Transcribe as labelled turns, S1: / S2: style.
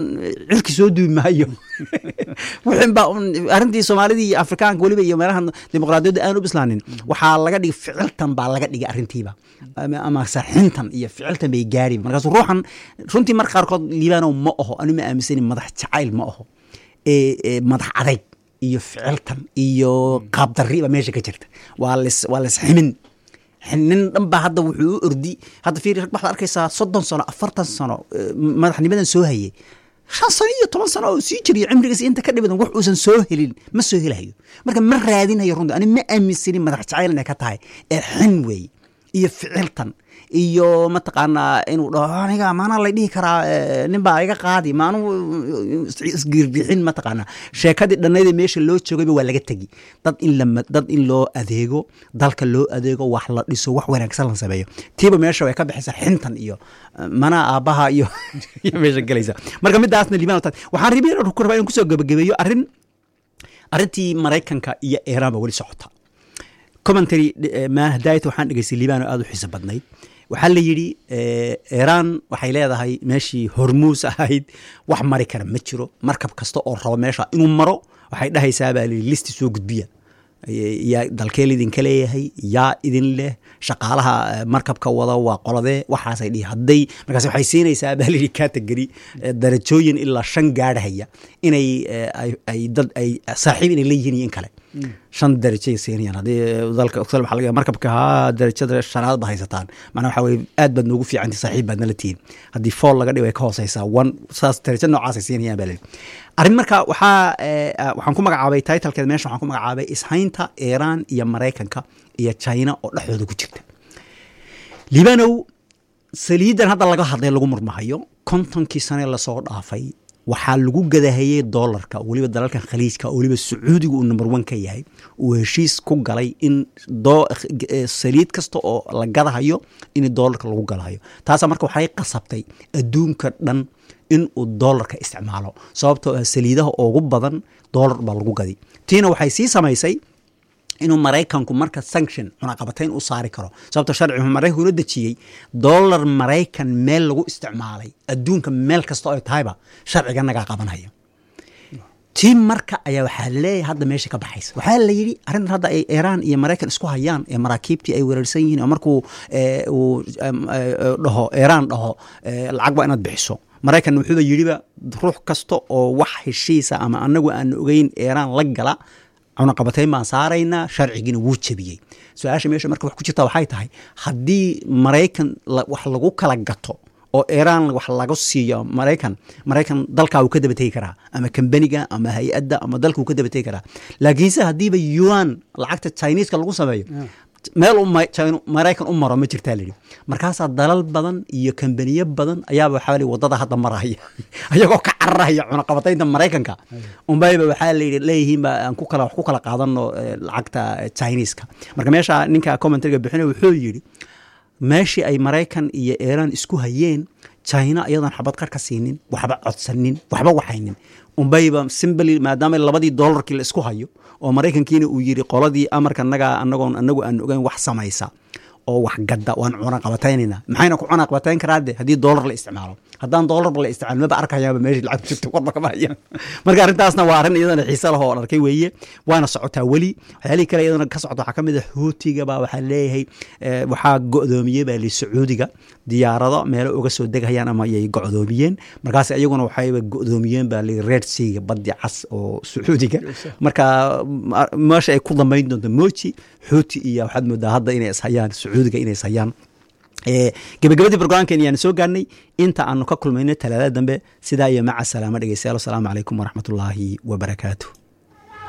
S1: cirki soo duubi maayo wixin baa arrintii soomaalidii iyo afrikaanka weliba iyo meelaha dimuqraadiyadda aan u bislaanin waxaa laga dhigay ficiltan baa laga dhigay arrintiiba ama sarxintan iyo ficiltan bay gaariba markaasu ruuxan runtii marka qaarkood liibaanow ma aho anu ma aaminsanin madax jacayl ma aho madax adayg iyo ficiltan iyo qaabdarriba meesha ka jirta waa ls waa lasximin nin dhan baa hadda wuxuu u ordi hadda fiiri rag waxaad arkaysaa soddon sano afartan sano madaxnimadan soo hayay shan sano iyo toban sano oo sii jiriyo cimrigiisa inta ka dhibadan wax uusan soo helin ma soo helayo marka ma raadinayo runtii ani ma aaminsanin madax jacayl inay ka tahay ee xin weeye iyo ficiltan iyo mataqaanaa inuu dhaho aniga maanaa lay dhihi karaa nin baa iga qaadi maanu isgirbixin mataqaanaa sheekadii dhannaydee meesha loo joogayba waa laga tegi dad in la dad in loo adeego dalka loo adeego wax la dhiso wax wanaagsan la sameeyo tiiba meesha way ka baxaysaa xintan iyo manaa aabbaha iyo iyo meesha gelaysa marka midaasna liibaan waxaan ribi ku rabaa inaan kusoo gabagabeeyo arrin arrintii maraykanka iyo iiraan ba weli socota commentary mahadayt waxaan dhegeystay liibaan oo aada u xiiso badnayd waxaa la yidhi iiraan waxay leedahay meeshii hormuus ahayd wax mari kara ma jiro markab kasta oo rabo meesha inuu maro waxay dhahaysaa baa layidhi listi soo gudbiya yaa dalkeel idinka leeyahay yaa idin leh shaqaalaha markabka wada waa qoladee waxaasay dhihi hadday markaas waxay siinaysaa baa layidhi category darajooyin ilaa shan gaadhaya inay ay dad ay saaxiib inay leeyihiin iyo in kale shan darajay siinayaan haddii dalka oksal waxaa laga markabka haa darajada shanaad ba haysataan macnaa waxaa weye aad baad noogu fiicanti saaxiib baad nala tihiin haddii fool laga dhigo ay ka hooseysaa one saas darajo noocaasay siinayaan baa layidhi arrin marka waxaa waxaan ku magacaabay titlkeed meesha waxaan ku magacaabay ishaynta iiraan iyo maraykanka iyo china oo dhexdooda ku jirta liibanow saliidan hadda laga hadlay lagu murmahayo kontonkii sane lasoo dhaafay waxaa lagu gadahayey dolarka weliba dalalkan khaliijka oo weliba sacuudiga uu number one ka yahay uu heshiis ku galay in saliid kasta oo la gadahayo in dolarka lagu galahayo taasa marka waxay qasabtay adduunka dhan in uu dolarka isticmaalo sababtoo ah saliidaha ugu badan dolar baa lagu gadi tiina waxay sii samaysay inuu maraykanku marka sanction cunaqabatayn u saari karo sababto sharcigu maraykanku una dejiyey dolar maraykan meel lagu isticmaalay adduunka meel kasta oo ay tahayba sharciga nagaa qabanaya tii marka ayaa waxaa leeyahay hadda meesha ka baxaysa waxaa la yidhi arrintan hadda ay iiraan iyo maraykan isku hayaan ee maraakiibtii ay weerarsan yihiin oo markuu uu dhaho iiraan dhaho lacag waa inaad bixiso maraykan wuxuuba yidhiba ruux kasta oo wax heshiisa ama anagu aan ogeyn iiraan la gala cunaqabatayn baan saaraynaa sharcigiina wuu jebiyey su-aasha meesha marka wax ku jirta waxay tahay haddii maraykan wax lagu kala gato oo iiraan wax laga siiyo maraykan maraykan dalkaa uu ka daba tegi karaa ama kambaniga ama hay-adda ama dalka uu ka daba tegi karaa laakiinse haddiiba yuan lacagta chineska lagu sameeyo meel maraykan u maro ma jirtaa layidhi markaasaa dalal badan iyo kambaniyo badan ayaaba waxaa li wadada hadda maraya ayagoo ka cararaya cunaqabataynta maraykanka unbayba waxaa layidhi leeyihiin ba aan ku kala wax ku kala qaadano lacagta chineska marka meesha ninka commentaryga bixinay wuxuu yidhi meeshii ay maraykan iyo iiraan isku hayeen china iyadoon xabad qar ka siinin waxba codsanin waxba waxaynin unbayba simbly maadaama labadii dolarkii la isku hayo oo maraykankiina uu yidhi qoladii amarka nagaa anagoon anagu aan ogeyn wax samaysa oo wax gadda waan cunaqabataynayna maxayna ku cunaqabatayn karaade haddii dolar la isticmaalo haddaan dolarba la isticmaalo maba arkayaaba meeshii lacag jirta warba kama hayaan marka arrintaasna waa arrin iyadana xiise lah oo arkay weeye waana socotaa weli waxyaalihii kale iyadana ka socota waxaa ka mid a xuutiga baa waxaa leeyahay waxaa go'doomiyey baa li sacuudiga diyaarado meelo uga soo degayaan ama ayay go'doomiyeen markaas iyaguna waxayba go'doomiyeen baa li red seaga baddi cas oo sacuudiga marka meesha ay ku dambayn doonto moji xuuti iyo waxaad moodaa hadda inay ishayaan sacuudiga inay ishayaan gebagabadii brograamkeen ayaan soo gaarnay inta aanu ka kulmayno talaadada dambe sidaa iyo maca salaamo dhegeystayaal asalaamu calaykum waraxmatullaahi wabarakaatu